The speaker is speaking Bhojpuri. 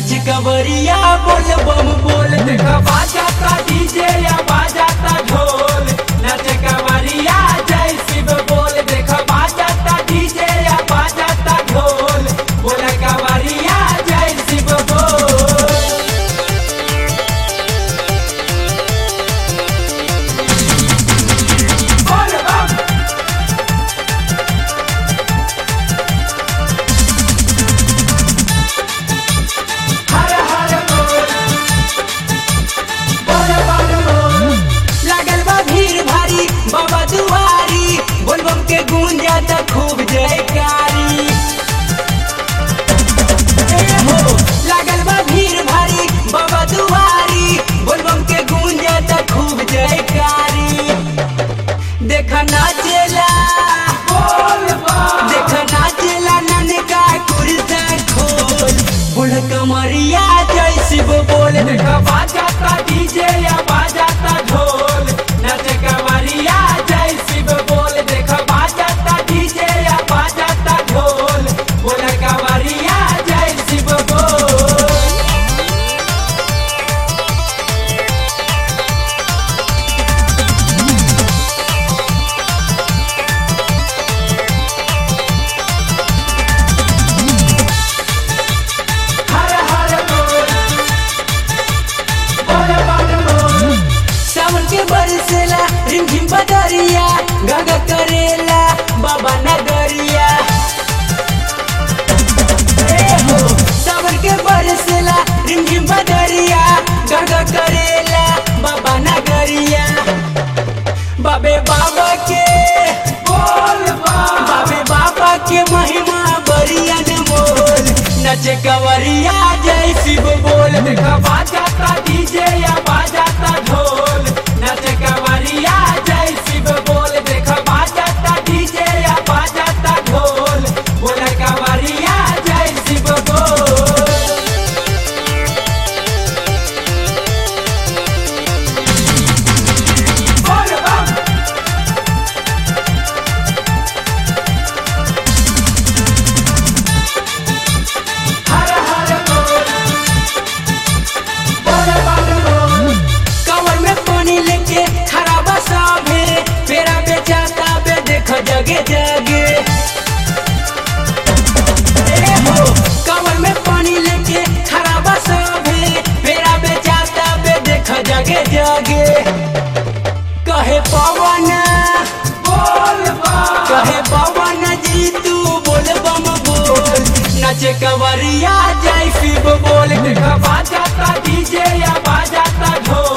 नच कवरिया बोल बम बोल देखा बाजाता डीजे या बाजाता ढोल नच कवरिया जय शिव बोल देखा बाजाता डीजे या बाजाता ढोल बोल कवरिया जय शिव बोल बोल बम हर हर बोल बोल बम बोल लागल बा भीड़ भारी बाबा दुआरी बोल बम के गूंजा त खूब जयकारी ए हो लागल बा भीड़ भारी बाबा दुआरी बोल बम के गूंजा त खूब जयकारी देख नाचेला बोल बम देख नाचेला ननका कुर्ता खोल बुढ़ कमरिया जय शिव बोल देख बाजाता डीजे या बाजाता ढोल नच कमरिया जय शिव बोल देख बाजाता डीजे या बाजाता ढोल बोल कमरिया जय शिव बोल हर हर बोल बोल बम बोल सावन के बरसेला रिमझिम बदरिया गग करेला बाबा नगरिया ए हो सावन के बरसेला रिमझिम बदरिया गग करेला बाबा नगरिया बाबे बाबा के बोल बाबे बाबा के महिमा बरिया न मोल नचे कवरिया जय शिव बोल देखा बाजाता डीजे या बाजाता ढोल नचे कवरिया जय शिव बोल देखा बाजाता डीजे या बाजाता ढोल बोल कवरिया जय शिव बोल बोल बम हर हर बोल बोल बम बोल कवर में पानी लेके खड़ा बसा भे पेरा बेचाता बे देख जगे जगे ए हो कवर में पानी लेके खड़ा बसा भे पेरा बेचाता बे देख जगे जगे कहे पवन बोल कहे पवन जी तू बोल बम बोल नचे कवरिया जय शिव बोल देखा बाजाता डीजे या बाजाता ढोल